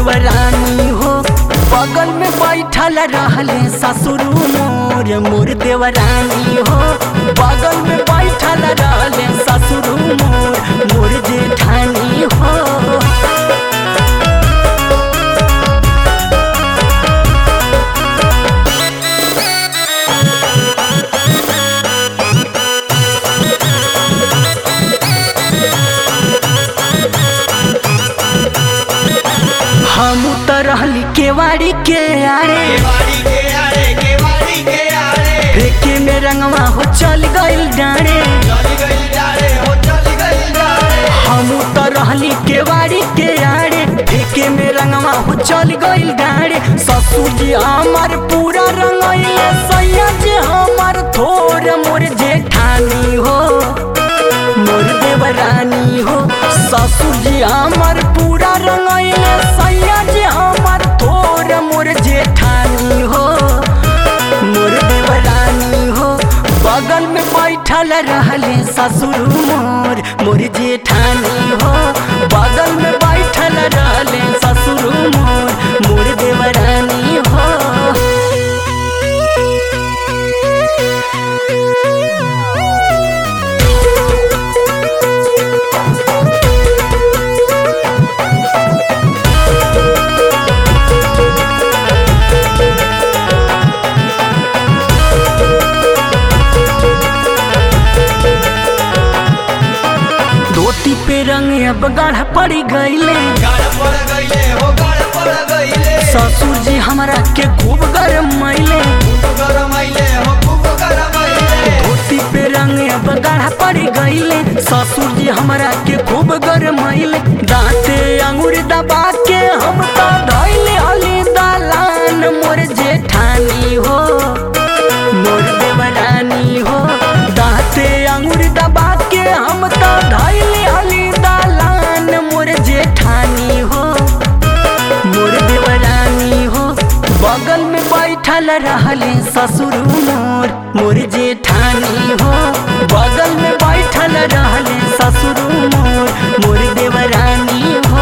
देवरानी हो बगल में बैठल रहले ससुर मोर मोर देवरानी हो बगल में बैठल रहले ससुर मोर मोर जेठानी हो हम त रहली केवाड़ी के आरे केवाड़ी के आरे केवाड़ी के आरे फेंके में रंगवा हो चल गइल डाँडे चली गई डारे हो चली गई डारे हम त रहली केवाड़ी के आड़े फेंके में रंगवा हो चल गइल डाँडे ससुर जी हमार पूरा रंगइले सैया जी हमार थोर मोर जेठानी हो मोर देवरानी हो ससुर जी हमार पूरा रंगइले सैया जी हमार थोर मोर जेठानी हो मोर देवरानी हो बगल में बैठल रहले ससुर मोर मोर जेठानी हो बगल में बैठल रहले ससुर मोर मोर देवरानी हो धोती पे रंग अब गाढ़ा पड़ी गईले गाड़ पड़ गईले हो गाड़ पड़ गईले ससुर जी हमरा के खूब गरम मैले खूब गरम आइले हो खूब गरम आइले धोती पे रंग अब गाढ़ा पड़ी गईले ससुर जी हमरा के खूब गरम मैले दांते अंगूर दबा के हम तो धैले हली दालान मोर जेठानी हो मोर देवरानी हो दांते अंगूर दबा के हम तो धैले हली दालान मोर जेठानी हो मोर देवरानी हो बगल में बैठल रहले ससुर मोर मोर जेठानी हो बगल में बैठल रहले ससुर मोर मोर देवरानी हो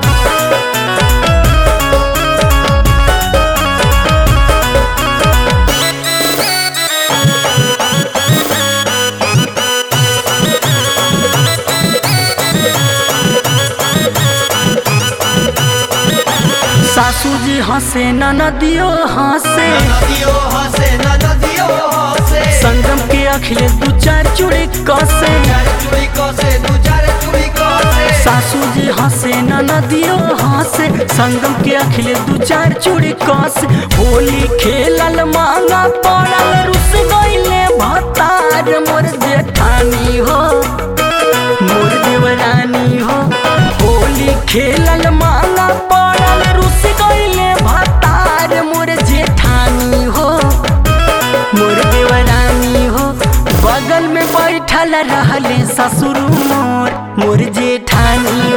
सासू जी हंसे ननदियो हंसे नदियो हंसे नदियो हंसे संगम के अखिले दू चार चूड़ी कसे चार चुड़ी कसे दू चार चुड़ी कसे सासू जी हंसे ननदियो हंसे संगम के अखिले दू चार चूड़ी कस होली खेलल मांगा पड़ल रुस गईले भतार मोर जेठानी हो मोर देवरानी हो होली खेलल मांगा पड़ल रुस गईले भतार मोर जेठानी हो मोर देवरानी हो बगल में बैठल रहले ससुर मोर मोर जेठानी